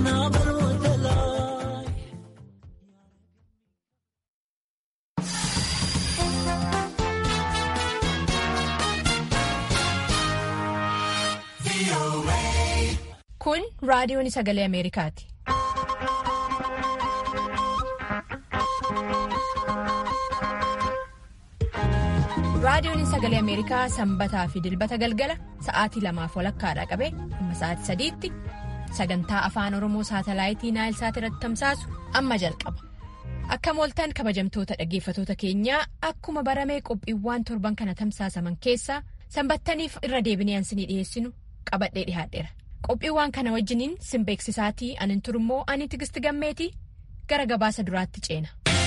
Kun raadiyoon sagalee Ameerikaati. Raadiyoon sagalee Ameerikaa sanbataa fi dilbata galgala sa'aatii lamaaf walakkaadha qabe amma sa'aatii sadiitti sagantaa afaan Oromoo saatalaayitii Naayilsaat irratti tamsaasu amma jalqaba. Akka mooltaan kabajamtoota dhaggeeffatoota keenyaa akkuma baramee qophiiwwan torban kana tamsaasaman keessaa sanbattaniif irra deebinee ansinii dhiyeessinu qabadhee dhihaadheera. Qophiiwwan kana wajjiniin sin beeksisaatii anin turummoo ani tigisti gammeetii gara gabaasa duraatti ceena.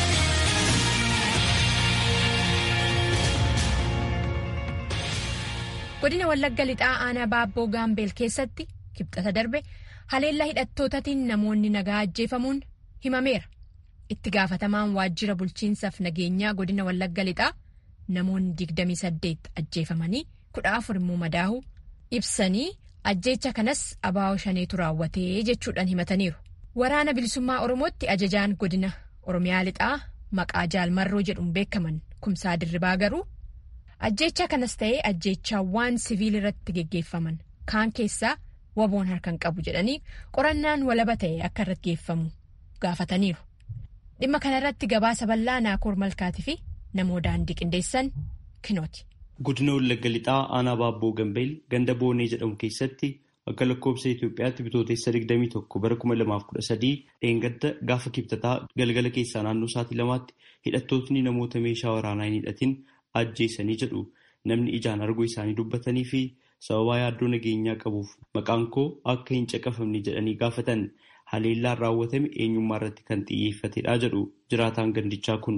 Godina Wallagga Lixaa Aanaa Baabboo Gaambeel keessatti kibxata darbe haleellaa hidhattootatiin namoonni nagaa ajjeefamuun himameera. Itti gaafatamaan waajjira bulchiinsaaf nageenyaa godina Wallagga Lixaa namoonni 28 ajjeefamanii kudha afur immoo madaa'uu ibsanii ajjeecha kanas abaa'oo shaneetu raawwatee jechuudhaan himataniiru. Waraana bilisummaa Oromootti ajajaan godina Oromiyaa Lixaa maqaa jaalmarroo jedhuun beekaman kumsaa dirribaa garuu ajjeecha kanas ta'ee ajjeechaawwan siviil irratti geggeeffaman kaan keessaa waboon harkaan qabu jedhanii qorannaan walaba ta'e akka irratti geeffamu gaafataniiru. Dhimma kanarratti gabaasa bal'aa naakoor malkaatii fi namoo daandii qindeessan kinooti. Godina Wallagga Lixaa Aanaa Baabboo Gambeel ganda Boonee jedhamu keessatti akka lakkoobsa Itoophiyaatti bitootessa 21 bara 2013 dheengadda gaafa kibxataa galgala keessaa naannoo sa'aatii lamaatti hidhattootni namoota meeshaa waraanaa hin hidhatin ajjeesanii jedhu namni ijaan arguu isaanii dubbatanii fi sababaa yaaddoo nageenyaa qabuuf maqaan koo akka hin caqafamne jedhanii gaafatan haleellaan raawwatame eenyummaa irratti kan xiyyeeffatedha jedhu jiraataan gandichaa kun.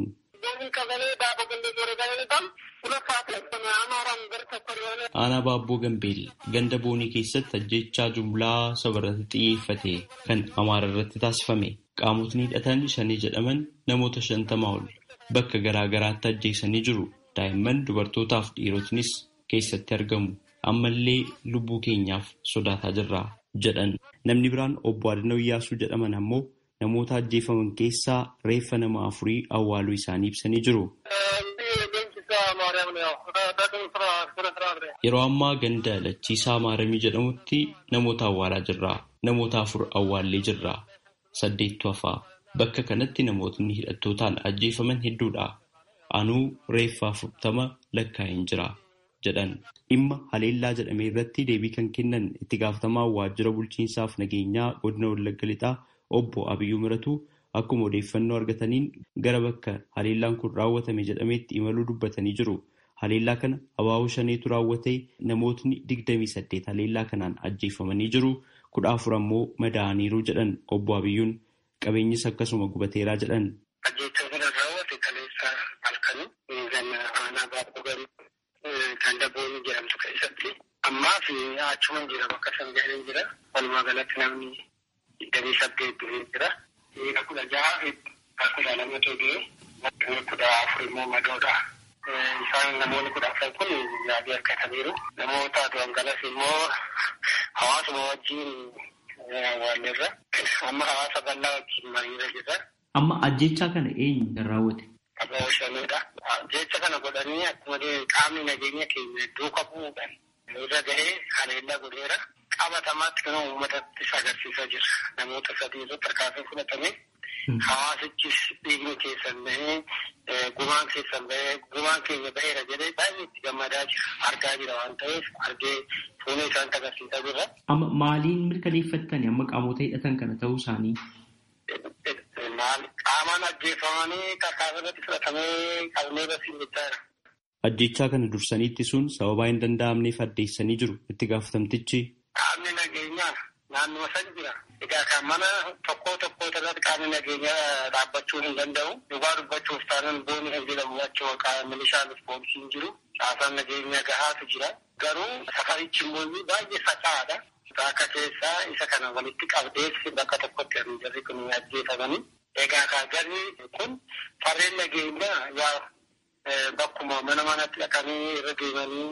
Aanaa Baabboo Gambeel ganda boonii keessatti ajjechaa jumlaa saba irratti xiyyeeffate kan Amaara irratti taasifame qaamotni hidhatan shanii jedhaman namoota shantamaa ol bakka garaa garaatti ajjeesanii jiru. Daa'imman dubartootaaf dhiirotnis keessatti argamu. Ammallee lubbuu keenyaaf sodaataa jirra jedhan. Namni biraan obbo Adanoo Iyyaasuu jedhaman ammoo namoota ajjeefaman keessaa reeffa nama afurii awwaaluu isaanii ibsanii jiru. Yeroo ammaa ganda lachiisaa maaramii jedhamutti namoota awwaalaa jirra. Namoota afur awwaallee jirra. Saddeettu hafaa. Bakka kanatti namootni hidhattootaan ajjeefaman hedduudha. Anuu reeffa afurtama lakkaa'een jira jedhan. Dhimma haleellaa jedhame irratti deebii kan kennan itti gaafatamaa waajjira bulchiinsaaf nageenyaa godina Wallagga Lixaa obbo Abiyyuu Miratuu akkuma odeeffannoo argataniin gara bakka haleellaan kun raawwatame jedhameetti imaluu dubbatanii jiru. Haleellaa kana abaaboo shaneetu raawwatee namootni digdamii saddeet haleellaa kanaan ajjeefamanii jiru. Kudha afur ammoo madaa'aniiru jedhan obbo Abiyyuun qabeenyis akkasuma gubateeraa jedhan. Ganda boonii jedhamtu keessatti ammaa fi achuma jira bakka san ga'ee jira. Walumaa galatti namni digdamii saddeet du'ee jira. Dhiira kudha jaha fi kudha lamatu du'e. Kudha afur immoo madoodha. Isaan namoonni kudha afran kun yaadii harkataniiru. Namoota du'an galas immoo hawaasuma wajjin awwaalleerra. Amma hawaasa bal'aa wajjin mariirra jira. Amma ajjechaa kana eenyu kan raawwate? Abbaa shanidha. Jecha kana godhanii akkuma qaamni nageenya keenya duuka bu'uudhaan irra gahee haleellaa godheera. Qabatamaatti kan uummatattis agarsiisaa jira. Namoota sadii irratti harkaasee fudhatame. Hawaasichis dhiigni keessan bahee gumaan keessan bahee gumaan keenya baheera jedhee baay'ee itti gammadaa jira. Argaa jira waan ta'eef argee fuula isaanitti agarsiisaa jira. Amma maaliin mirkaneeffattani amma qaamota hidhatan kana ta'uu isaanii? Qaamaan ajjeefamanii kakaasaa irratti fudhatamee qabnee basiin jechaadha. Ajjechaa kana dursanii ittisuun sababaa hin danda'amneef addeessanii jiru itti gaafatamtichi. Qaamni nageenyaa naannoo san jira. Egaa kan mana tokko tokko irratti qaamni nageenyaa dhaabbachuu hin danda'u. Dhugaa dubbachuuf taanaan booni hin jedhamu achuma milishaanis poolisiin jiru. Caasaan nageenyaa gahaatu jira. Garuu safarichi immoo baay'ee faca'aadha. Akka keessaa isa kana walitti qabdees bakka tokkotti kan jarri kun ajjeefamanii. Egaa kan jarri kun farreen nageenyaa yaa bakkuma mana manatti dhaqanii irra deemanii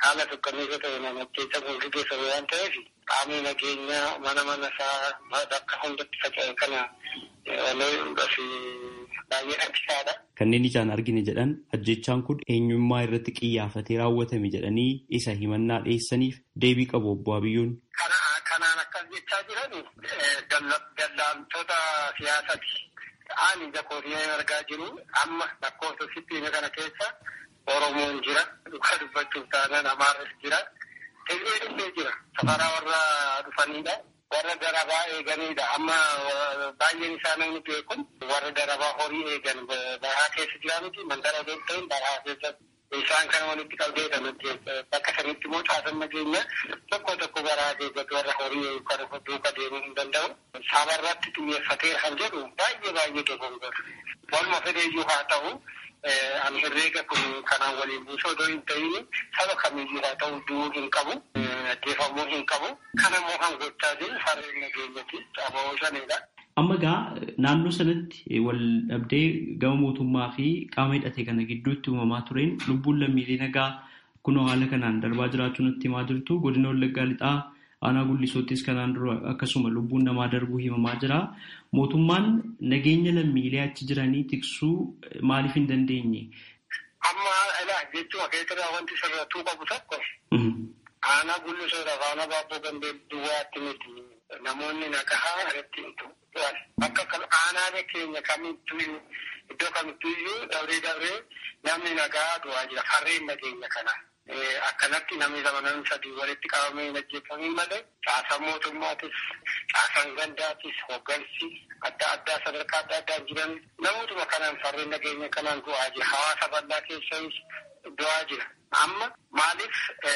haala tokkanniisa ta'e namacheessa guutuu geessamu waan ta'eef qaamni nageenyaa mana mana isaa bakka hundatti faca'e kana walooyuudhaaf baay'ee rakkisaadha. Kanneen ijaan argine jedhan ajjechaan kun eenyummaa irratti xiyyeeffatee raawwatame jedhanii isa himannaa dhiyeessaniif deebii qabu obbo Abiyyoon. Kanaan akkas jechaa jiran daldaltoota siyaasaati. Ani jakootiyee argaa jiru amma lakkoofsa sittiina kana keessa Oromoon jira. Dhugaa dubbachuuf taanaan Amaaras jira. Tigreen illee jira. Safaraa warra dhufanidha. Warra darabaa eeganidha. Amma baay'een isaa namni beekun warra darabaa horii eegan bahaa keessa jira miti. Mandara osoo ta'in bahaa keessa isaan kana walitti qabdeedha nuti bakka sanitti immoo caasan nageenya tokko tokko baraa eeggatu warra horii kan duuka deemuu hin danda'u. Sabarratti xiyyeeffatee kan jedhu baay'ee baay'ee dogongora. Waluma fedheeyyuu haa ta'u ani herreega kun kanaan waliin buusoo odoo hin ta'in saba kamiyyuu haa ta'u du'uu hin qabu. Ajjeefamuu hin qabu. Kana immoo kan gochaa jiru farreen nageenyati. Aboo shanidha. Amma egaa naannoo sanatti wal dhabdee gama mootummaa fi qaama hidhate kana gidduutti uumamaa tureen lubbuun lammiilee nagaa kunoo haala kanaan darbaa jiraachuu natti himaa jirtu godina wallaggaa lixaa aanaa gullisoottis kanaan dura akkasuma lubbuun namaa darbuu himamaa jira. Mootummaan nageenya lammiilee achi jiranii tiksuu maaliif hin dandeenye? Amma ilaa jechuun akeekaa wanti sirrattuu qabu tokko aanaa gullisoodhaaf aanaa baabboo gambee duwwaatti miti namoonni nagahaa irratti bakka aanaalee keenya kamittuu iddoo kamittuu iyyuu dabree dabree namni nagaa du'aa jira farreen nageenya kana. Akkanatti namni lama namni sadii walitti qabamee hin ajjeefamiin malee caasaan mootummaatis caasaan gandaatis hoggansi adda addaa sadarkaa adda addaan jiran namootuma kanaan farreen nageenya kanaan du'aa jira. Hawaasa bal'aa keessas du'aa jira. Amma maaliif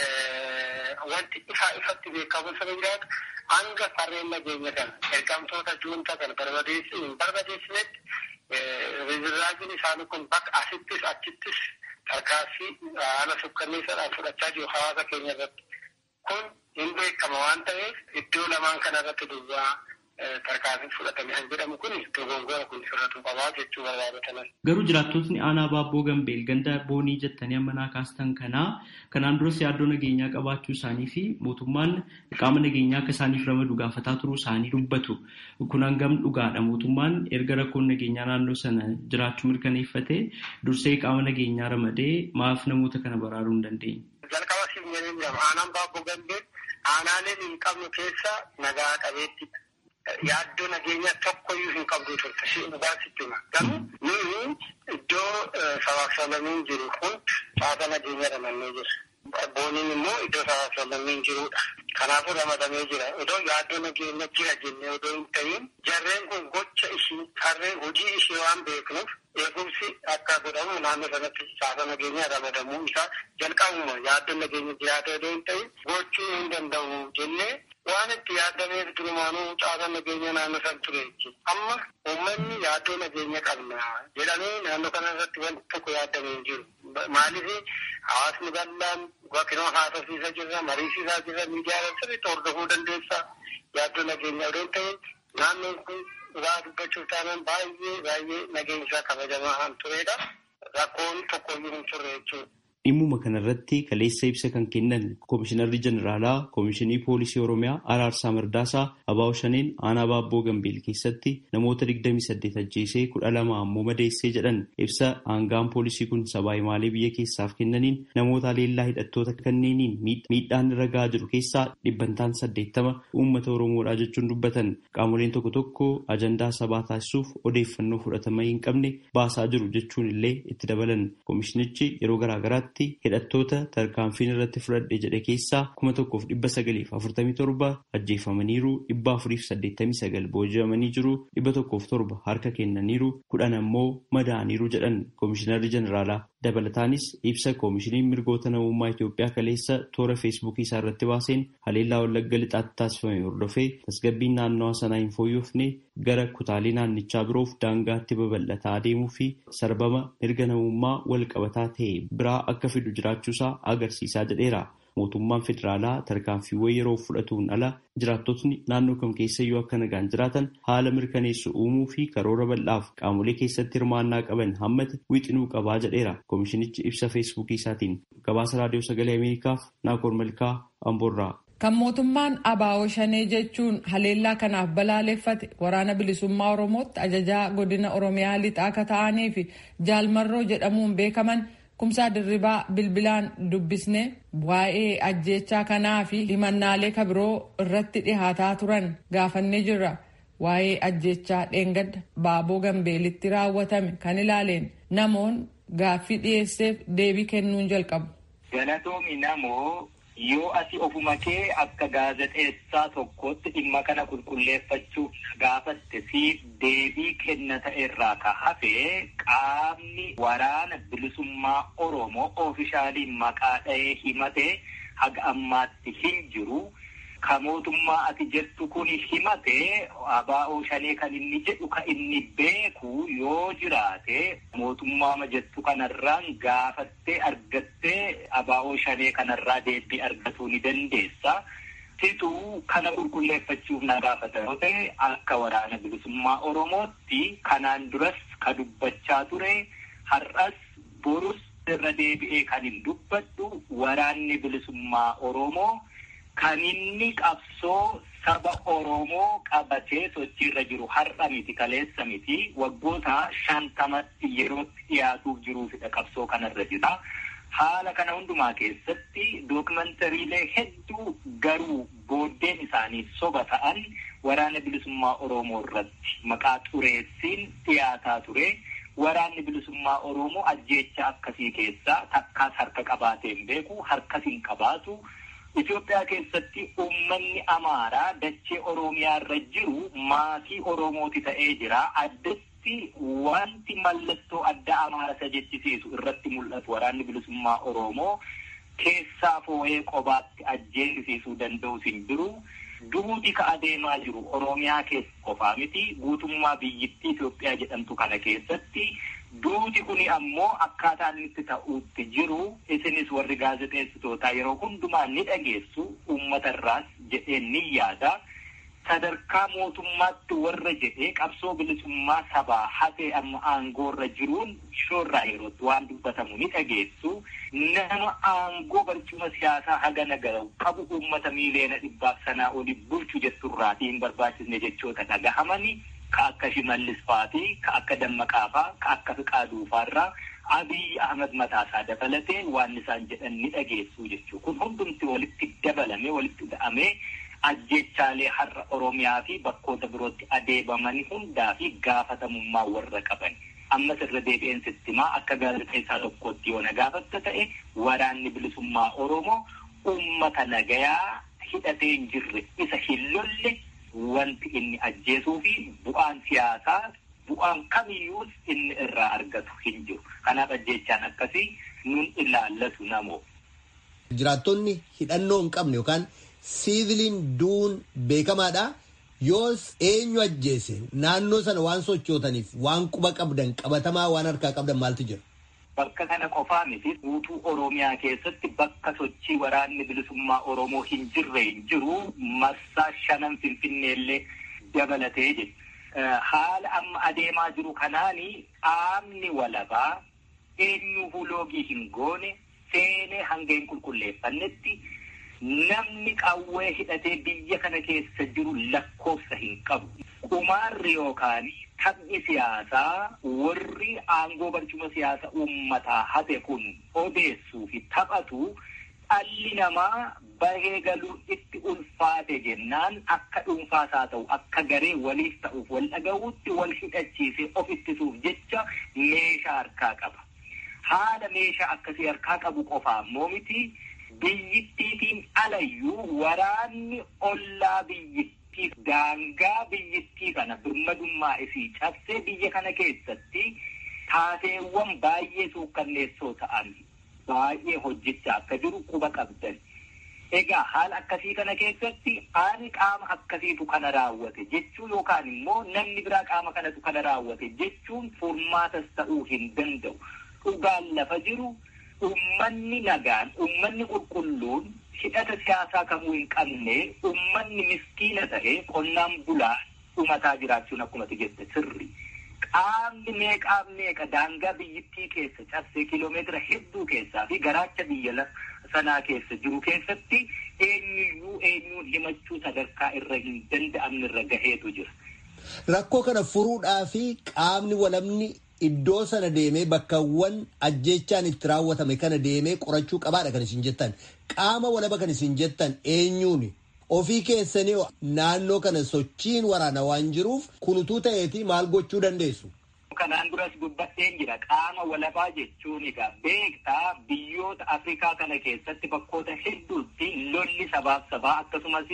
wanti ifaa ifatti beekamu sana jiraatu hanga farreen nageenya kana ergamtoota juunta kana barbadeessi hin barbadeessinetti rizirraajiin isaanii kun bakka asittis achittis tarkaanfii haala sukkanneessaadhaan fudhachaa jiru hawaasa keenya irratti. Kun hin beekama waan ta'eef iddoo lamaan kana irratti duwwaa tarkaanfii fudhatame kan jedhamu kun dogongora kun sirratuu qabaa jechuu barbaadataman. Garuu jiraattotni aanaa baabboo gambeel ganda boonii jettanii amma naa kaastan kanaa kanaan duras yaaddoo nageenyaa qabaachuu isaanii fi mootummaan qaama nageenyaa akka isaaniif ramadu gaafataa turuu isaanii dubbatu. Kun hangam dhugaadha mootummaan erga rakkoon nageenyaa naannoo sana jiraachuu mirkaneeffatee dursee qaama nageenyaa ramadee maaf namoota kana baraaruu hin dandeenye. Jalqaba siin jedhee jedhama aanaan baabboo gambeel aanaaleen hin qabnu keessa nagaa qabeettidha. Yaaddoo nageenya tokkoyyuu hin qabdu turte si dhugaa sitti hima. Garuu nuyi iddoo sabaaf sablammiin jiru hundi caasa nageenya ramannee jira. Booniin immoo iddoo sabaaf sablammiin jirudha. Kanaafuu ramadamee jira. Odoo yaaddoo nageenya jira jennee odoo hin ta'in jarreen kun gocha ishii harreen hojii ishii waan beeknuuf eegumsi akka godhamu naannoo sanatti caasa nageenya ramadamuu isaa jalqabuma yaaddoo nageenya jiraate odoo hin ta'in gochuu hin danda'u jennee waan itti yaadameef durumaanuu caasa nageenya naannoo san ture jechuudha. Amma uummanni yaaddoo nageenya qabna jedhamee naannoo kana irratti wanti tokko yaadamee hin jiru. Maaliif hawaasni bal'aan bakkinoo haasofsiisa jirra, mariisisaa jirra, miidiyaa sirriitti hordofuu dandeessa. Yaaddoo nageenya odoo ta'e naannoon kun dhugaa dubbachuuf taanaan baay'ee baay'ee nageenyi isaa kabajamaa kan turedha. Rakkoon tokkoyyuu hin turre jechuudha. Dhimmuma kanarratti kaleessa ibsa kan kennan Koomishinarri Jeneraalaa Koomishinii Poolisii Oromiyaa Araarsaa Mardaasaa Abaaw Shaneen aanaa Baabboo Gambeel keessatti namoota 28 ajjeesee 12 ammoo madeessee jedhan ibsa aangaan poolisii kun sabaa himaalee biyya keessaaf kennaniin namoota leellaa hidhattoota kanneeniin miidhaan irra gahaa jiru keessaa dhibbantaan 80 uummata Oromoodhaa jechuun dubbatan qaamoleen tokko tokko ajandaa sabaa taasisuuf odeeffannoo fudhatama hin qabne baasaa jiru jechuun illee itti dabalan koomishinichi yeroo garaagaraatti hidhattoota tarkaanfiin irratti fudhadhe jedhe keessaa kuma tokkoof dhibba sagaliif afurtamii torba ajjeefamaniiru dhibba afuriif saddeettamii sagal booji'amanii jiru dhibba tokkoof torba harka kennaniiru kudhan ammoo madaaniiru jedhan koomishinarri jeneraalaa dabalataanis ibsa koomishiniin mirgoota namummaa Itoophiyaa kaleessa toora feesbuukii isaa irratti baaseen haleellaa wallagga lixaatti taasifame hordofee tasgabbiin naannawaa sanaa hin fooyyofne gara kutaalee naannichaa biroof daangaatti babal'ataa adeemuu fi sarbama mirga namummaa wal qabataa ta'e biraa akka fidu jiraachuusaa agarsiisaa jedheera. mootummaan federaalaa tarkaanfiiwwan yeroo fudhatuun ala jiraattotni naannoo kam keessayyuu akka nagaan jiraatan haala mirkaneessu uumuu fi karoora bal'aaf qaamolee keessatti hirmaannaa qaban hammate wixinuu qabaa jedheera koomishinichi ibsa feesbuukii isaatiin gabaasa raadiyoo sagalee ameerikaaf naakoor malkaa amboorraa. Kan mootummaan abaa'oo shanee jechuun haleellaa kanaaf balaaleffate waraana bilisummaa Oromootti ajajaa godina Oromiyaa lixaa akka ta'anii fi jaalmarroo jedhamuun beekaman kumsaa dirribaa bilbilaan dubbisne waa'ee ajjeechaa kanaa fi himannaalee kabiroo irratti dhihaataa turan gaafannee jirra. Waa'ee ajjeechaa dheengadda baaboo gambeelitti raawwatame kan ilaaleen namoon gaaffii dhiyeesseef deebii kennuun jalqabu. Galatoomi namoo yoo ati ofuma kee akka gaazexeessaa tokkotti dhimma kana qulqulleeffachuuf gaafatte siif deebii kennata irraa ka hafe qaamni waraana bilisummaa Oromoo oofishaaliin maqaa dha'ee himate haga ammaatti hin jiru. Ka mootummaa ati jettu kun himate abaa'oo shanee kan inni jedhu ka inni beeku yoo jiraate mootummaa jettu kanarraan gaafattee argattee abaa'oo shanee kanarraa deebii argatuu ni dandeessa. Situu kana qulqulleeffachuuf na gaafata yoo ta'e akka waraana bilisummaa Oromootti kanaan duras ka dubbachaa ture har'as borus irra deebi'ee kan hin dubbadhu waraanni bilisummaa Oromoo. Kan inni qabsoo saba Oromoo qabatee sochiirra jiru har'a miti kaleessa miti waggoota shantamatti yerootti dhiyaatuuf jiruufidha qabsoo kanarra jira. Haala kana hundumaa keessatti dookumantariilee hedduu garuu booddeen isaanii soba ta'an waraana bilisummaa Oromoo irratti maqaa xureessiin dhiyaataa ture. Waraanni bilisummaa Oromoo ajjeecha akkasii keessaa takkaas harka qabaateen beeku harkas hin qabaatu. Itoophiyaa keessatti uummanni Amaaraa dachee Oromiyaa irra jiru maatii Oromooti ta'ee jira. Addatti wanti mallattoo adda Amaara isa jechisiisu irratti mul'atu waraanni bilisummaa Oromoo keessaa foo'ee qobaatti ajjeesisuu danda'us hin jiru. Duuti ka adeemaa jiru Oromiyaa keessa qofaa miti. Guutummaa biyyittii Itoophiyaa jedhamtu kana keessatti Duuti kuni ammoo akkaataa inni itti ta'uutti jiru isinis warri gaazexeessitootaa yeroo hundumaa ni dhageessu uummata irraas jedheen ni yaada. Sadarkaa mootummaatti warra jedhee qabsoo bilisummaa sabaa hatee amma aangoorra jiruun shoorraa yerootti waan dubbatamu ni dhageessu. Nama aangoo barcuma siyaasaa haga nagaru qabu uummata miileena dhibbaaf sanaa oli bulchu jetturraatii hin barbaachisne jechoota dhagahamani. Ka akka Shimallis fa'aatii, ka akka Dammaqaa fa'aa, ka akka Fiqaaduu fa'aarraa Abiyyi Ahmad mataasaa dabalatee waan isaan jedhan ni dhageessu jechuudha. Kun hundumti walitti dabalame, walitti ga'amee ajjechaalee har'a Oromiyaa fi bakkoota birootti adeemaman hundaa fi gaafatamummaa warra qaban. Ammas irra deebi'een sittimaa akka gaazexeessaa tokkotti yoo na gaafatta ta'e waraanni bilisummaa Oromoo uummata nagayaa hidhatee hin jirre isa hin lolle wanti inni ajjeesuu fi bu'aan siyaasaa bu'aan kamiyyuus inni irraa argatu hin jiru. Kanaaf ajjechaan akkasii nun ilaallatu namoo. Jiraattonni hidhannoo hin qabne yookaan siiviliin duun beekamaadha. Yoos eenyu ajjeese naannoo sana waan sochootaniif waan quba qabdan qabatamaa waan harkaa qabdan maaltu jira? Bakka kana qofaa miti guutuu Oromiyaa keessatti bakka sochii waraanni bilisummaa Oromoo hin jirre hin jiru marsaa shanan Finfinneellee dabalatee jiru. Haala amma adeemaa jiru kanaani qaamni walabaa eenyuufuu loogii hin goone seenee hanga hin qulqulleeffannetti namni qawwee hidhatee biyya kana keessa jiru lakkoofsa hin qabu. Qumaarri yookaan taphni siyaasaa warri aangoo barcuma siyaasa uummataa hate kun odeessuu fi taphatu dhalli namaa bahee galuu itti ulfaate jennaan akka dhuunfaas haa ta'u akka garee waliif ta'uuf wal dhaga'uutti wal hidhachiisee of ittisuuf jecha meeshaa harkaa qaba. Haala meeshaa akkasii harkaa qabu qofaa ammoo miti biyyittiitiin alayyuu waraanni ollaa biyyittiif daangaa biyyittii kana birmadummaa isii cabsee biyya kana keessatti taateewwan baay'ee suukkanneessoo ta'an baay'ee hojjechaa akka jiru quba qabdan. Egaa haala akkasii kana keessatti ani qaama akkasiitu kana raawwate jechuu yookaan immoo namni biraa qaama kanatu kana raawwate jechuun furmaatas ta'uu hin danda'u. Dhugaan lafa jiru ummanni nagaan ummanni qulqulluun hidhata siyaasaa kamuu hin qabne ummanni miskiina ta'e qonnaan bulaa dhumataa jiraachuun akkumatti jette sirri. Qaamni meeqaa meeqa daangaa biyyittii keessa cabsee kiloomeetira hedduu keessaa fi garaacha biyya sanaa keessa jiru keessatti eenyuyyuu eenyuun himachuu sadarkaa irra hin danda'amne irra gaheetu jira. Rakkoo kana furuudhaa fi qaamni walabni iddoo sana deemee bakkawwan ajjechaan itti raawwatame kana deemee qorachuu qabaadha kan isin jettan. Qaama walaba kan isin jettan eenyuuni? Ofii keessanii naannoo kana sochiin waraana waan jiruuf kunutuu ta'eeti maal gochuu dandeessu? Kanaan duras dubbadheen jira qaama walabaa jechuun egaa beektaa biyyoota Afrikaa kana keessatti bakkoota hedduutti lolli sabaaf sabaa akkasumas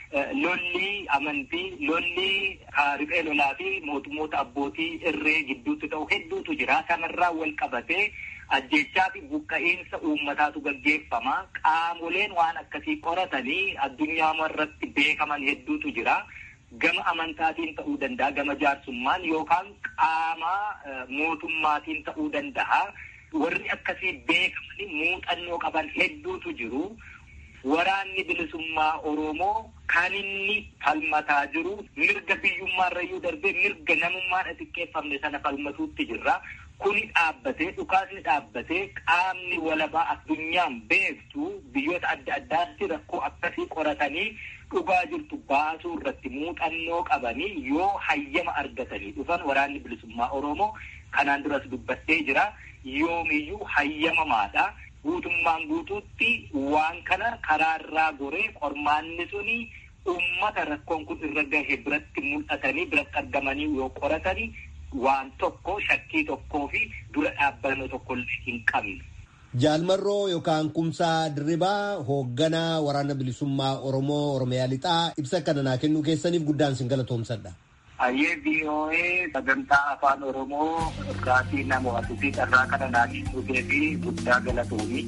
lolli amantii lolli riphee lolaa fi mootummoota abbootii irree gidduutti ta'u hedduutu jira. Kanarraa wal qabatee ajjechaa fi buqqa'iinsa uummataatu gaggeeffama. Qaamoleen waan akkasii qoratanii addunyaa irratti beekaman hedduutu jira. Gama amantaatiin ta'uu danda'a, gama jaarsummaan yookaan qaama mootummaatiin ta'uu danda'a. Warri akkasii beekamanii muuxannoo qaban hedduutu jiru. Waraanni bilisummaa Oromoo kan inni falmataa jiru mirga biyyummaarrayyuu darbee mirga namummaan xiqqeeffamne sana falmatuutti jirra. Kuni dhaabbatee dhukaasni dhaabbatee qaamni walabaa addunyaan beektu biyyoota adda addaatti rakkoo akkasii qoratanii dhugaa jirtu baasuu irratti muuxannoo qabanii yoo hayyama argatanii dhufan waraanni bilisummaa Oromoo kanaan duras dubbadhee jira. Yoomiyyuu hayyamamaadha. Guutummaan guutuutti waan kana karaarraa goree qormaanni suni uummata rakkoon kun irra gahe biratti mul'atanii biratti argamanii yoo qoratanii waan tokko shakkii tokkoo fi dura dhaabbannoo tokko hin qabne. Jaalmarroo yookaan kumsaa dirribaa hoogganaa waraana bilisummaa Oromoo Oromiyaa Lixaa ibsa kana naa kennuu keessaniif guddaan sin galatoomsadha. Hayyee VOA sagantaa afaan Oromoo irraatii nama watuu fi carraa kana naa kennuu fi guddaa galatoomi.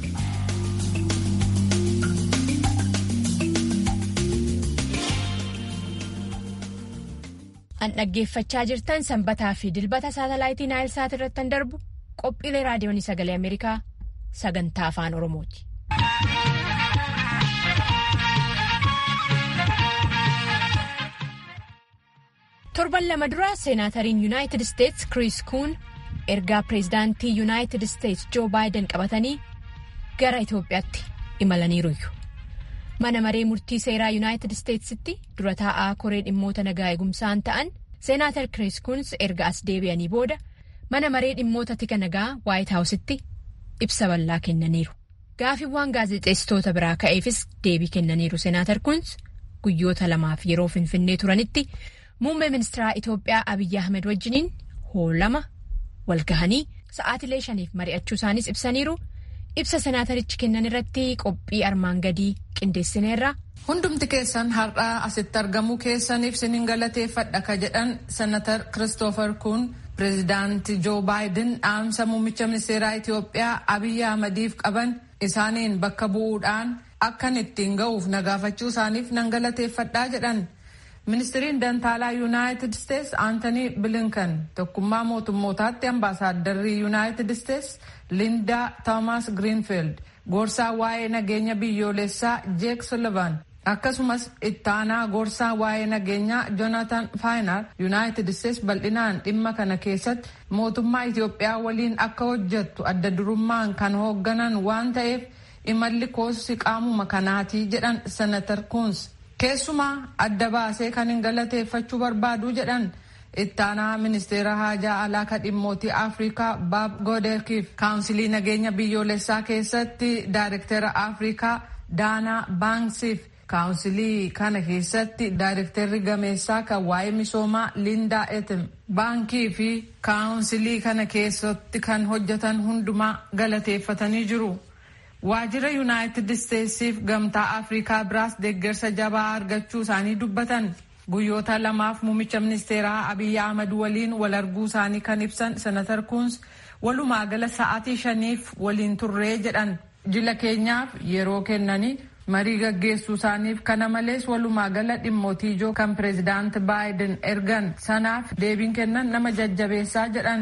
An dhaggeeffachaa jirtan sanbataa fi dilbata saatalaayitii Naayilsaat irratti kan darbu qophiilee raadiyoonii sagalee Ameerikaa sagantaa afaan Oromooti. torban lama dura seenaatariin yuunaayitid isteetsi kiriis kuun ergaa pireezidaantii yuunaayitid isteetsi joo baayiden qabatanii gara itoophiyaatti imalaniiruuyyu mana maree murtii seeraa yuunaayitid isteetsitti dura taa'aa koree dhimmoota nagaa eegumsaan ta'an seenaatar kiriis kuuns erga as deebi'anii booda mana maree dhimmoota tika nagaa waayit haawusitti ibsa bal'aa kennaniiru gaafiiwwan gaazexeessitoota biraa ka'eefis deebii kennaniiru seenaatar kuuns guyyoota lamaaf yeroo finfinnee turanitti. Muummee ministeeraa Itoophiyaa Abiyyi Ahmed wajjiniin hoolama walgahanii sa'aatilee shaniif mari'achuu isaanis ibsaniiru. Ibsa senaatarichi kennan irratti qophii armaan gadii qindeessineerra. Hundumti keessan har'aa asitti argamuu keessaniif sinin galateeffadha ka jedhan senatar Kiristoofer Kuun pireezidaantii Joo Baayiden dhaamsa muummicha ministeeraa Itoophiyaa Abiyyi Ahmediif qaban isaaniin bakka bu'uudhaan akkan ittiin ga'uuf nagaafachuu isaaniif nan galateeffadhaa jedhan. ministiriin dantaalaa yuunaayitid isteetsi aantanii bilinkan tokkummaa mootummootaatti ambaasaaddarrii yuunaayitid isteetsi lindaa toomaas giriinfiild gorsaa waa'ee nageenya biyyoolessaa jeek sullivan akkasumas ittaanaa gorsaa waa'ee nageenyaa joonatan faayinar yuunaayitid isteetsi bal'inaan dhimma kana keessatti mootummaa itiyoophiyaa waliin akka hojjettu adda durummaan kan hoogganan waan ta'eef imalli koosi qaamuma kanaatii jedhan senatar kuuns. keessumaa adda baasee kan hin galateeffachuu barbaadu jedhan ittaanaa ministeera haajaa alaa ka dhimmootii afrikaa baab goodeekiif kaawunsilii nageenya biyyoolessaa keessatti daayirektera afrikaa daanaa baanksiif kaawunsilii kana keessatti daayirekterri gameessaa kan waa'ee misoomaa lindaa etim baankii fi kaawunsilii kana keessatti kan hojjetan hundumaa galateeffatanii jiru. waajjira yuunaayitid isteetsiif gamtaa afrikaa biraas deeggarsa jabaa argachuu isaanii dubbatan guyyoota lamaaf muumicha ministeeraa abiyyi ahmad waliin wal arguu isaanii kan ibsan senatar kuuns walumaa gala sa'aatii shaniif waliin turree jedhan jila keenyaaf yeroo kennanii marii gaggeessuu isaaniif kana malees walumaa gala dhimmootii ijoo kan pireezidaanti baayiden ergan sanaaf deebiin kennan nama jajjabeessaa jedhan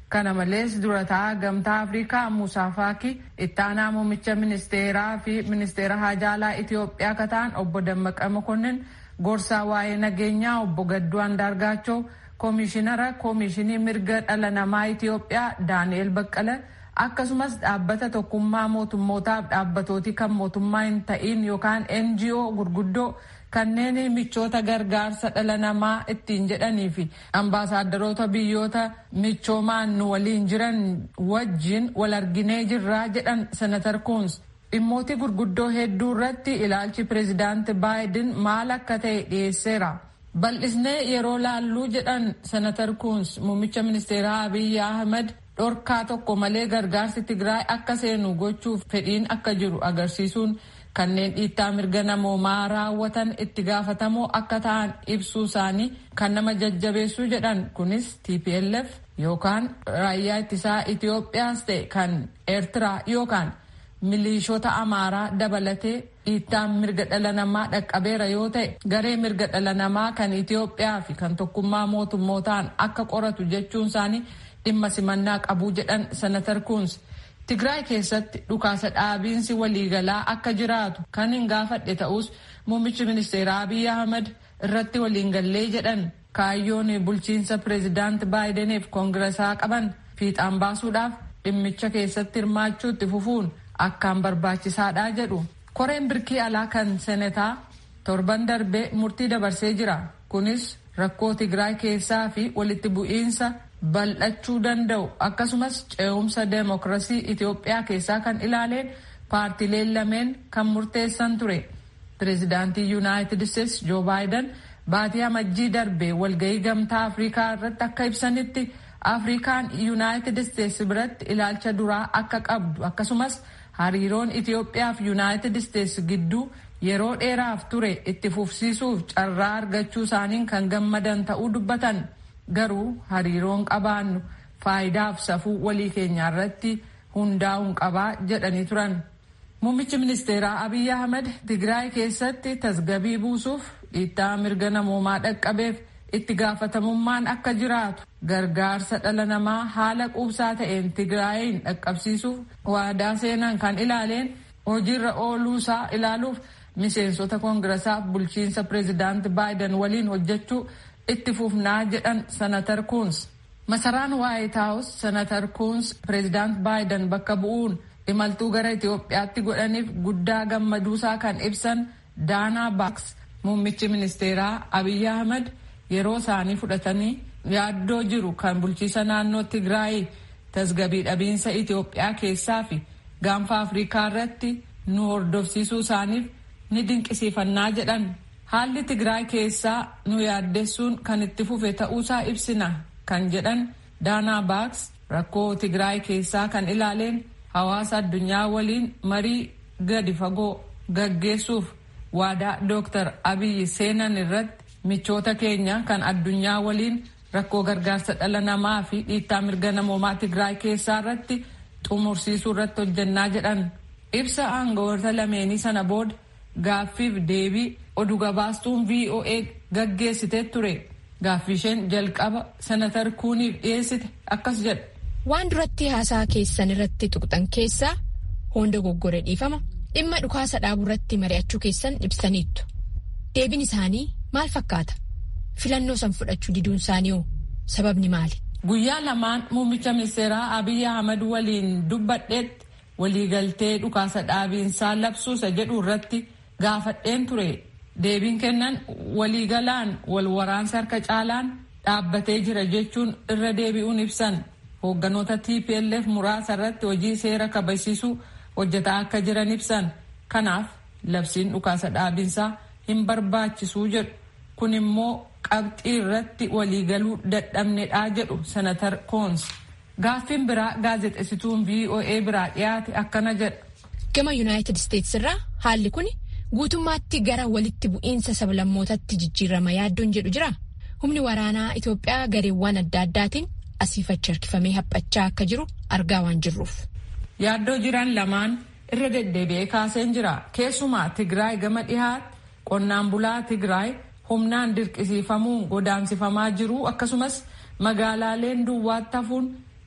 Kana malees durataa gamtaa Afrikaa Musaa Faaki itti aanaa muummicha ministeeraa fi ministeera haajaalaa Itoophiyaa akka ta'an obbo Dammaqa Mokonnin gorsaa waa'ee nageenyaa obbo Gadduu Andaargaachoo koomishinara koomishinii mirga dhala namaa Itoophiyaa Daani'el Baqqala akkasumas dhaabbata tokkummaa mootummootaaf dhaabbatooti kan mootummaa hin ta'in yookaan NGO gurguddoo kanneen michoota gargaarsa dhala namaa ittiin jedhanii fi ambaasaadarota biyyoota michoomaan nu waliin jiran wajjin wal arginee jirraa jedhan senatar kuns dhimmooti gurguddoo hedduu irratti ilaalchi pireezidaanti baayiden maal akka ta'e dhiyeesseera. bal'isnee yeroo laalluu jedhan senatar kuns muummicha ministeeraa abiyyi ahmed dhorkaa tokko malee gargaarsi tigraay akka seenu gochuuf fedhiin akka jiru agarsiisuun kanneen dhiittaa mirga namoomaa raawwatan itti gaafatamoo akka ta'an ibsuu isaanii kan nama jajjabeessuu jedhan kunis tplf yookaan raayyaa ittisaa itiyoophiyaas ta'e kan eertiraa yookaan milishoota amaaraa dabalatee dhiittaan mirga dhala namaa dhaqqabeera yoo ta'e garee mirga dhala namaa kan itiyoophiyaa fi kan tokkummaa mootummootaan akka qoratu jechuun isaanii dhimma simannaa qabuu jedhan senatar kuns tigraay keessatti dhukaasa dhaabiinsi waliigalaa akka jiraatu kan hin gaafadhe ta'us muummichi ministeeraa abiy ahmed irratti waliin gallee jedhan kaayyoon bulchiinsa pireezidaanti baayideniif koongiresaa qaban fiixaan baasuudhaaf dhimmicha keessatti hirmaachuutti fufuun akkaan barbaachisaadha jedhu koreen birkii alaa kan senetaa torban darbee murtii dabarsee jira kunis rakkoo tigraay keessaa fi walitti bu'iinsa bal'achuu danda'u akkasumas ce'umsa deemokirasii itiyoophiyaa keessaa kan ilaaleen paartileen lameen kan murteessan ture pireezidaantii yuunaayitid isteetsi joo baayiden baatii amajjii darbee walgahii gamtaa afrikaa irratti akka ibsanitti afrikaan yuunaayitid isteetsi biratti ilaalcha duraa akka qabdu akkasumas hariiroon itiyoophiyaa fi yuunaayitid isteetsi gidduu yeroo dheeraaf ture itti fufsiisuuf carraa argachuu isaaniin kan gammadan ta'uu dubbatan garuu hariiroon qabaannu faayidaaf safuu walii keenyaa irratti hundaa'uun qabaa jedhanii turan. Muummichi ministeeraa Abiy Ahmed Tigraay keessatti tasgabii buusuuf dhiittaa mirga namoomaa dhaqqabeef itti gaafatamummaan akka jiraatu gargaarsa dhala namaa haala quubsaa ta'een Tigraayin dhaqqabsiisuuf waadaa seenan kan ilaaleen hojiirra ooluusaa ilaaluuf miseensota koongirasaaf bulchiinsa pireezidaanti baayiden waliin hojjechuu itti fufnaa jedhan senatar kuns masaraan waayit haawus senatar kuns pireezidaanti baayiden bakka bu'uun imaltuu gara itiyoophiyaatti godhaniif guddaa gammaduusaa kan ibsan daanaa baaks muummichi ministeeraa abiy ahmed yeroo isaanii fudhatanii yaaddoo jiru kan bulchiisa naannoo tigraay tasgabii dhabiinsa itiyoophiyaa keessaa fi gaanfa afrikaa irratti nu hordofsiisuu isaaniif ni dinqisiifannaa jedhan haalli tigraay keessaa nu yaaddessuun kan itti fufe ta'uusaa ibsina kan jedhan daanaa baaks rakkoo tigraay keessaa kan ilaaleen hawaasa addunyaa waliin marii gadi fagoo gaggeessuuf waadaa dooktar abiyyi seenan irratti michoota keenya kan addunyaa waliin rakkoo gargaarsa dhala namaa fi dhiittaa mirga namoomaa tigraay keessaa irratti xumursiisuu irratti hojjannaa jedhan ibsa aangawoota lameenii sana booda gaaffiif deebii oduu gabaastuun voa gaggeessitee ture gaaffii isheen jalqaba senatar kuuniif dhiyeessite akkas jedha. waan duratti haasaa keessan irratti tuqxan keessaa hunda goggore dhiifama dhimma dhukaasa dhaabuu irratti mari'achuu keessan ibsaniittu deebiin isaanii maal fakkaata filannoo san fudhachuu diduun isaanii hoo sababni maali. guyyaa lamaan muummicha ministeeraa abiy ahmad waliin dubbadheetti waliigaltee dhukaasa dhaabiinsaa labsuusa jedhu irratti gaafadheen ture deebiin kennan waliigalaan wal waraansa harka caalaan dhaabbatee jira jechuun irra deebi'uun ibsan. hoogganoota tplf muraasa irratti hojii seera kabachiisuu hojjetaa akka jiran ibsan kanaaf labsiin dhukaasa dhaabinsaa hin barbaachisuu jedhu kun immoo qabxii irratti waliigaluu dadhabnedhaa jedhu senatar koons gaaffiin biraa gaazexessituun voa biraa dhiyaate akkana jedha. gama yuunaayitid isteetsi irraa haalli kun guutummaatti gara walitti bu'iinsa sablammootatti jijjiirama yaaddoon jedhu jira humni waraanaa itiyoophiyaa gareewwan adda addaatiin. asiifachi harkifamee haphachaa akka jiru argaa waan jirruuf. Yaaddoo jiran lamaan irra deddeebi'ee kaaseen jira. Keessumaa Tigraay gama dhihaatti qonnaan bulaa Tigraay humnaan dirqisiifamuun godaansifamaa jiru akkasumas magaalaaleen duwwaatti hafuun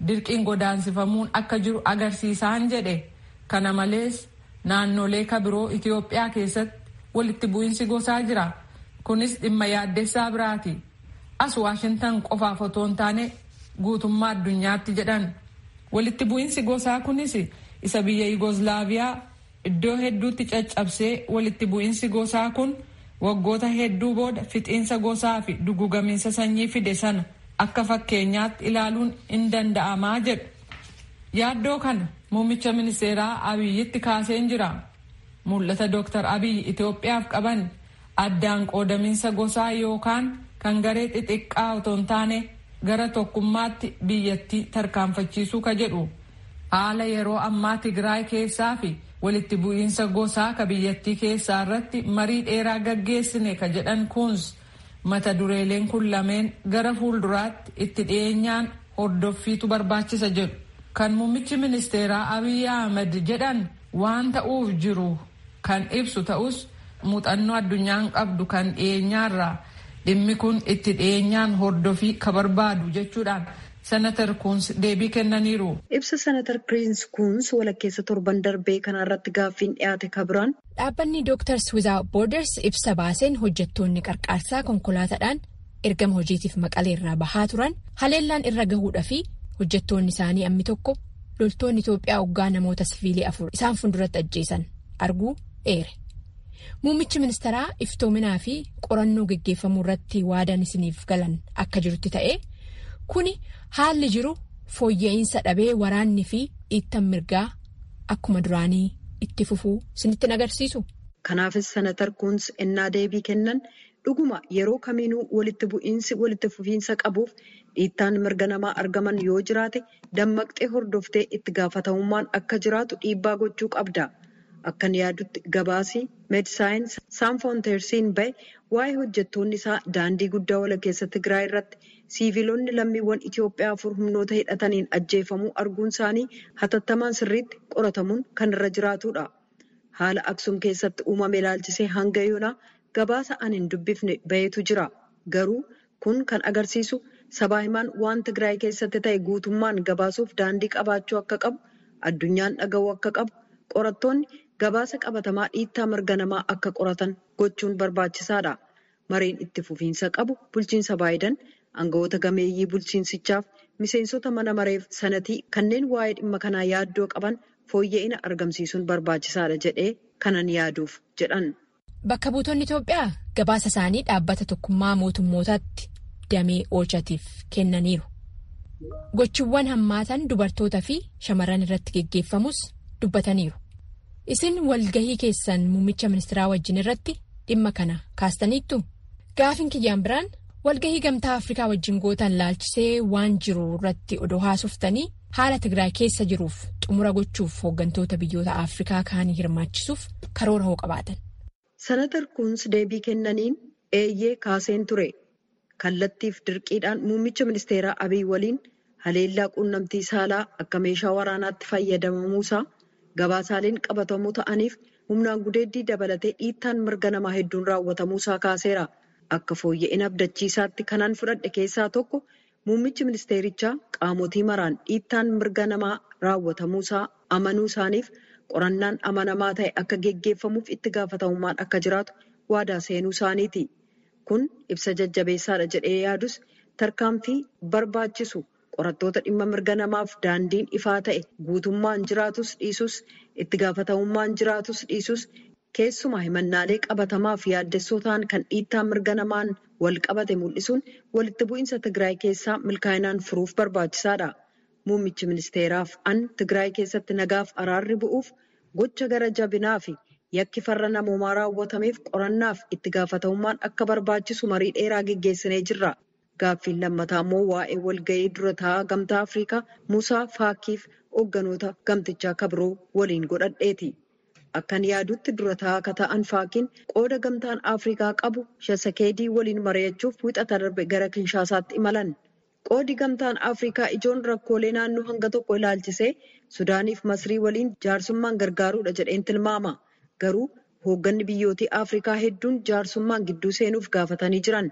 dirqiin godaansifamuun akka jiru agarsiisaan jedhe kana malees naannolee kabiroo itiyoophiyaa keessatti walitti bu'iinsi gosaa jira kunis dhimma yaaddessaa biraati as waashintan qofaaf otoo hin taane guutummaa addunyaatti jedhan walitti bu'iinsi gosaa kunis isa biyya yugoslaaviyaa iddoo hedduutti caccabsee walitti bu'iinsi gosaa kun waggoota hedduu booda fixiinsa gosaa fi dugugamiinsa sanyii fide sana akka fakkeenyaatti ilaaluun hin danda'amaa jedhu yaaddoo kana muummicha ministeeraa abiyyitti kaaseen jira mul'ata dooktar abiyyi itiyoophiyaaf qaban addaan qoodamiinsa gosaa yookaan kan garee xixiqqaa otoo hin taane gara tokkummaatti biyyattii tarkaanfachiisuu ka jedhu haala yeroo ammaa tigraay keessaa fi walitti bu'iinsa gosaa ka biyyattii keessaa irratti marii dheeraa gaggeessine ka jedhan kuns mata dureeleen kun lameen gara fuulduraatti itti dhiyeenyaan hordoffiitu barbaachisa jedhu kan muummichi ministeeraa abiy ahmed jedhan waan ta'uuf jiru kan ibsu ta'us muuxannoo addunyaan qabdu kan dhiyeenyaarraa dhimmi kun itti dhiyeenyaan hordofii ka barbaadu jechuudhaan senatar kuns deebii kennaniiru. ibsa senatar kiriins kuns walakkeessa torban darbee kanarratti gaaffiin dhiyaate kabiraan. dhaabbanni dooktars wizaawut boorders ibsa baaseen hojjettoonni qarqaarsaa konkolaataadhaan ergama hojiitiif maqaleerraa bahaa turan haleellaan irra gahuudha fi hojjettoonni isaanii ammi tokko loltoonni itoophiyaa hoggaa namoota siviilii afur isaan fuulduratti ajjeesan arguu eere. muummichi ministeeraa iftoominaa fi qorannoo geggeeffamuu irratti waadan isiniif galan akka jirutti ta'e kuni haalli jiru fooyya'insa dhabee waraanni fi dhiittan mirgaa akkuma duraanii itti fufuu isinitti agarsiisu. kanaafis senatar kuns ennaa deebii kennan dhuguma yeroo kamiinuu walitti bu'iinsi walitti fufiinsa qabuuf dhiittaan mirga namaa argaman yoo jiraate dammaqxee hordoftee itti gaafatamummaan akka jiraatu dhiibbaa gochuu qabda. akkan yaadutti gabaasii meedisaayins saanfoonteersiin bahe waa'ee hojjettoonni isaa daandii guddaa walakkeessa tigraay irratti siiviilonni lammiiwwan itiyoophiyaa afur humnoota hidhataniin ajjeefamuu arguun isaanii hatattamaan sirriitti qoratamuun kan irra jiraatudha haala aksum keessatti uumame ilaalchisee hanga yoonaa gabaasa an hin dubbifne bahetu jira garuu kun kan agarsiisu sabaa himaan waan tigraay keessatti ta'e guutummaan gabaasuuf daandii qabaachuu akka qabu addunyaan dhaga'uu akka qabu qorattoonni. gabaasa qabatamaa dhiittaa mirga namaa akka qoratan gochuun barbaachisaadha. Mareen itti fufiinsa qabu bulchiinsa baayidan aangawoota gameeyyii bulchiinsichaaf miseensota mana mareef sanatii kanneen waa'ee dhimma kanaa yaaddoo qaban fooyya'ina argamsiisuun barbaachisaadha jedhee kanan yaaduuf jedhan. Bakka buutonni Itoophiyaa gabaasa isaanii dhaabbata tokkummaa mootummootaatti damee oolchatiif kennaniiru. Gochiiwwan hammaatan dubartootaa fi shamarran irratti geggeeffamus dubbataniiru. Isin walgahii keessan muummicha ministeeraa wajjin irratti dhimma kana kaastaniittu gaafin kiyyaan biraan walgahii gamtaa afrikaa wajjin gootan laalchisee waan jiru irratti odoo haasoftanii haala tigraay keessa jiruuf xumura gochuuf hooggantoota biyyoota afrikaa kaanii hirmaachisuuf karoora hoo qabaatan. Senatar Kuns deebii kennaniin eeyyee kaaseen ture kallattiif dirqiidhaan muummicha ministeeraa abiy waliin haleellaa quunnamtii saalaa akka meeshaa waraanaatti fayyadamamuusaa. gabaasaaleen qabatamuu ta'aniif humnaan gudeeddii dabalatee dhiittaan mirga namaa hedduun raawwatamuusaa kaaseera akka fooyya'ina abdachiisaatti kanaan fudhadhe keessaa tokko muummichi ministeerichaa qaamotii maraan dhiittaan mirga namaa raawwatamuusaa amanuu isaaniif qorannaan amanamaa ta'e akka geggeeffamuuf itti gaafatamummaan akka jiraatu waadaa seenuu isaaniiti kun ibsa jajjabeessaadha jedhee yaadus tarkaanfii barbaachisu. qorattoota dhimma mirga namaaf daandiin ifaa ta'e guutummaan jiraatus dhiisus itti gaafatamummaan jiraatus dhiisus keessumaa himannaalee qabatamaaf yaaddessoo ta'an kan dhiittaa mirga namaan wal qabate mul'isuun walitti bu'iinsa tigraay keessaa milkaa'inaan furuuf barbaachisaadha. Muummichi ministeeraaf an tigraay keessatti nagaaf araarri bu'uuf gocha gara jabinaa fi yakki farra namoomaa raawwatameef qorannaaf itti gaafatamummaan akka barbaachisu marii dheeraa geggeessinee jirra. Gaaffiin lammataa immoo waa'ee walga'ii dura taa'aa gamtaa Afrikaa Musaa Faakiif hoogganoota gamtichaa kabiroo waliin godhadheeti. Akkan yaadutti dura taa'aa akka ta'an Faakiin qooda gamtaan Afrikaa qabu Shasakeedii waliin mari'achuuf wixata darbe gara Kinshaasaatti imalan. Qoodi gamtaan Afrikaa ijoon rakkoolee naannoo hanga tokko ilaalchisee Sudaaniif Masrii waliin jaarsummaan gargaaruudha jedheen tilmaama. Garuu hoogganni biyyootii Afrikaa hedduun jaarsummaan gidduu seenuuf gaafatanii jiran.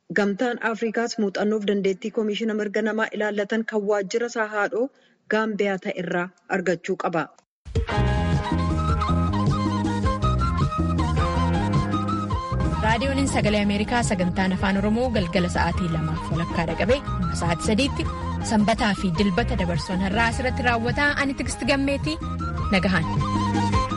Gamtaan Afrikaas muuxannoof dandeettii Koomishina mirga namaa ilaallatan kan waajjira isaa haadhoo Gaambiyaa ta'e irraa argachuu qaba. raadiyoon sagalee ameerikaa sagantaan afaan oromoo galgala sa'aatii lamaaf walakkaa dhaqabee sa'aatii sadiitti sanbataa fi dilbata dabarsuun har'aa asirratti raawwataa ani tigisti gammeetii nagahan.